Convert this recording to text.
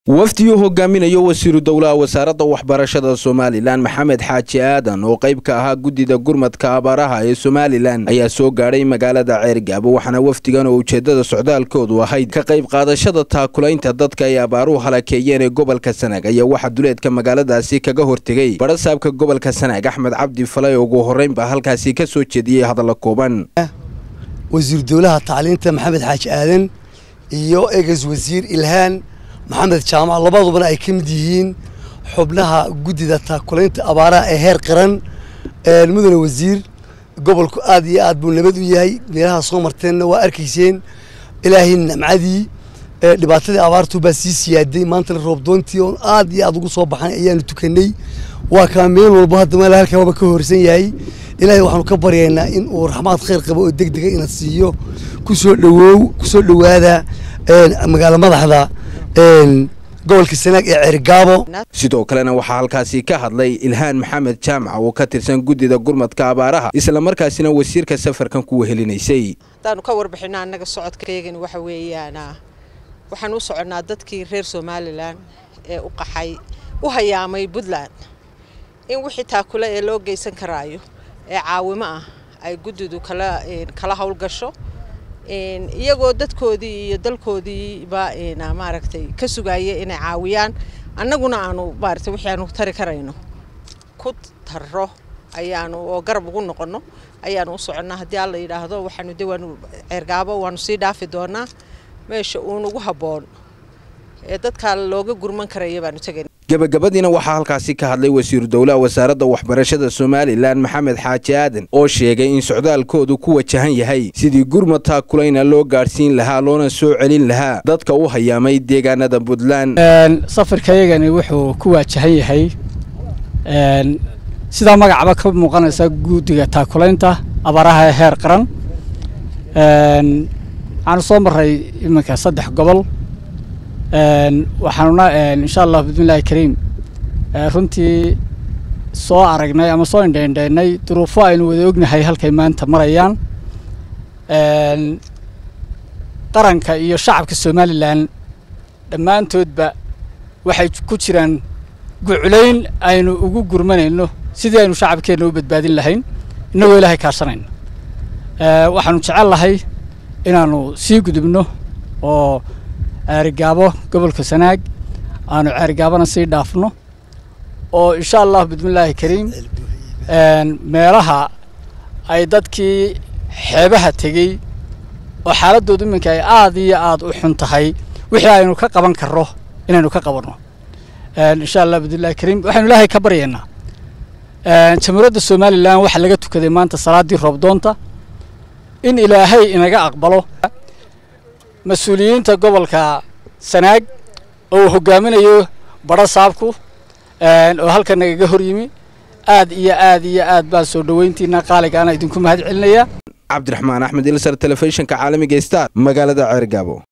wafdiyuu hogaaminayo wasiiru dowlaha wasaaradda waxbarashada somalilan maxamed xaaji aadan oo qayb ka ahaa guddida gurmadka abaaraha ee somalilan ayaa soo gaadhay magaalada ceergaabo waxaana wafdigan oo ujeeddada socdaalkoodu ahayd ka qayb qaadashada taakulaynta dadka ay abaaruhu halakeeyeen ee gobolka sanaag ayaa waxaa duleedka magaaladaasi kaga hortegey badhasaabka gobolka sanaag axmed cabdi falay oo ugu horreynba halkaasi ka soo jeediyey hadalla kooban wasiiru dowlaha tacliinta maxamed xaaji aadan iyo eges wasiir ilhaan maxamed jaamac labadubana ay ka mid yihiin xubnaha guddida taakulaynta abaaraha ee heer qaran mudane wasiir gobolku aad iyo aad buu nabad u yahay meelaha soo marteenna waa arkayseen ilaahay namcadii dhibaatadii abaartu baa sii siyaaday maantana roobdoontii oon aad iyo aad ugu soo baxan ayaanu tukanay waa kaa meel walba hadda meel halkaaba ka horsan yahay ilaahay waxaanu ka baryaynaa in uu raxmaad khayr qabo oo deg dega ina siiyo kusoo dhawoow kusoo dhowaada magaalo madaxda gobolka sanaag ee ceerigaabo sidoo kalena waxaa halkaasi ka hadlay ilhaan maxamed jaamac oo ka tirsan guddida gurmadka abaaraha islamarkaasina wasiirka safarkan ku wehelinaysay haddaanu ka warbixino annaga socodkaegan waxa weeyaan waxaan u soconnaa dadkii reer somalilan ee u qaxay u hayaamay puntland in wixii taakule ee loo geysan karaayo ee caawimo ah ay guddidu kala kala howlgasho iyagoo dadkoodii iyo dalkoodiiba maaragtay ka sugaya inay caawiyaan annaguna aanu maaragtay wixii aanu tari karayno ku tarro ayaanu oo garab ugu noqonno ayaanu u soconnaa haddii alla yidhaahdo waxaanu de waanu ceergaabo waanu sii dhaafi doonaa meesha uunugu habboon ee dadkaa looga gurman karaya baanu tegayna gebagabadiina waxaa halkaasi ka hadlay wasiiru dowlaha wasaaradda waxbarashada somalilan maxamed xaaji aadan oo sheegay in socdaalkoodu ku wajahan yahay sidii gurmad taakulayna loo gaadhsiin lahaa loona soo celin lahaa dadka u hayaamay deegaanada puntland safarkayagani wuxuu ku waajahan yahay sidaa magacba ka muuqanaysa guddiga taakulaynta abaaraha ee heer qaran waxaanu soo maray iminka saddex gobol waxaanuna insha allah bismillahi kariim runtii soo aragnay ama soo indhaindhaynay duruufo aynu wada ognahay halkay maanta marayaan qaranka iyo shacabka somalilan dhammaantoodba waxay ku jiraan guculayn aynu ugu gurmanayno sidii aynu shacabkeenna u badbaadin lahayn innagoo ilaahay kaashanayno waxaanu jecel lahay inaanu sii gudubno oo ceerigaabo gobolka sanaag aanu ceerigaabona sii dhaafno oo insha allah bismillaahi kariim meelaha ay dadkii xeebaha tegey oo xaaladoodu iminka ay aad iyo aad u xun tahay wixii aynu ka qaban karro inaynu ka qabanno insha allah bismillahi kariim waxaynu ilaahay ka baryaynaa jamhuuriyadda somalilan waxaa laga tukaday maanta salaaddii roobdoonta in ilaahay inaga aqbalo mas-uuliyiinta gobolka sanaag oo uu hogaaminayo badho saabku oo halkan nagaga hor yimi aad iyo aad iyo aad baan soo dhoweyntiina qaaligaana idinku mahad celinaya cabdiraxmaan axmed ilsar telefishinka caalamiga star magaalada ceergaabo